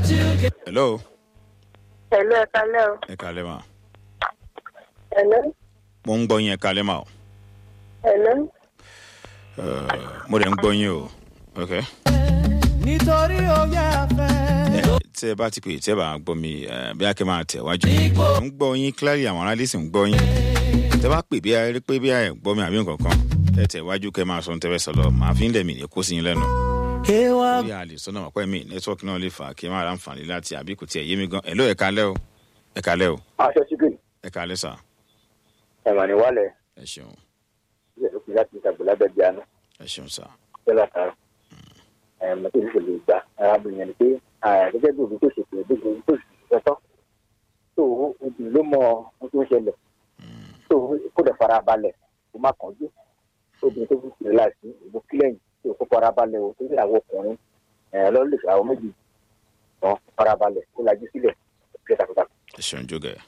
hello Hello, ẹ kalẹ́ o. ẹ kalẹ́ ma Hello, mo ń gbọ́ yín ẹ kalẹ́ ma o hello. Eh, mo dẹ̀ ń gbọ́ yín o ok nítorí oyè afẹ́. ẹ tí ẹ bá ti pè tí ẹ bá gbọ́ mi eh, bí a kẹ́ máa tẹ̀ wájú mo ń gbọ́ yín clearly àwọn aráàlú sì ń gbọ́ yín tẹ bá pè bí a rí pé bí a ẹ̀ gbọ́ mi àbí nǹkan kan ẹ tẹ̀ wájú kẹ́ máa sọ ní tẹ́fẹ́ sọ̀rọ̀ màá fi ń lẹ̀ mí ní kó sí yín lẹ́nu ewa bí a lè sọ́nà wà pẹ́ mi nẹ́tíwọ́ọ̀kì náà lè fà á kí n máa ra àǹfààní láti àbí kò tiẹ̀ yé mi gan ẹ̀ ló ẹ̀ kalẹ́ o ẹ̀ kalẹ́ o aṣọ sígè ẹ̀ kalẹ́ sà ẹ̀wọ̀n ní wálẹ̀ ẹ ṣeun ìṣẹ̀lẹ̀ òkè láti ìtàgbé lábẹ́ bí àná ẹ ṣeun sà tẹ́lá kan ẹ̀mọ́ tó ṣe lè gbà arábìnrin yẹn ni pé ah, gẹ́gẹ́ bí òbí tó ṣe pé bí òbí tó ṣe tọ́tọ́ tó obì ló mọ ohun tó ń ṣẹlẹ̀ tó kó dẹ̀ fara balẹ̀ kó má kánjú obìnrin tó fi ṣe láìsí ìbò kílẹ̀yìn tó kó fara balẹ̀ o tó ṣe àwọn ọkùnrin ẹ̀ lọ́lẹ̀ àwọn méjì tán fara balẹ̀ kó lajú sílẹ̀ kí ẹ takuntakun. ẹ ṣeun jógẹ̀.